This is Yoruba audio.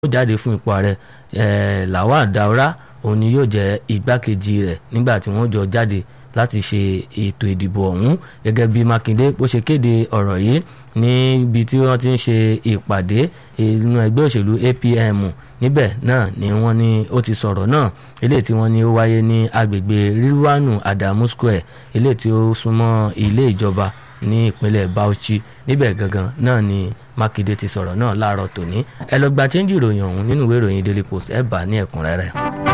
ó jáde fún ipò ààrẹ Lawal Daura òun ni yóò jẹ́ igbákejì rẹ̀ nígbà tí wọ́n jọ jáde láti ṣe ètò ìdìbò ọ̀hún gẹ́gẹ́ bí Mákindé bó ṣe kéde ọ̀rọ̀ yìí níbi tí wọ́n ti ń ṣe ìpàdé inú ẹgbẹ́ òṣèlú APM níbẹ̀ náà ni wọ́n ní ó ti sọ̀rọ̀ náà eléyìí tí wọ́n ní ó wáyé ní agbègbè Rilwanu Adamu Square eléyìí tí ó súnmọ́ ilé ìjọba ní ìpínlẹ̀ Bauchi níbẹ̀ gangan náà ni Mákindé ti sọ̀rọ̀ náà láàárọ̀ tòní ẹ lọ gba chẹ́ńjì ìròyìn ọ̀hún nínú ìwé ìròyìn Daily Post ẹ bá ní ẹ̀kúnrẹ́rẹ́.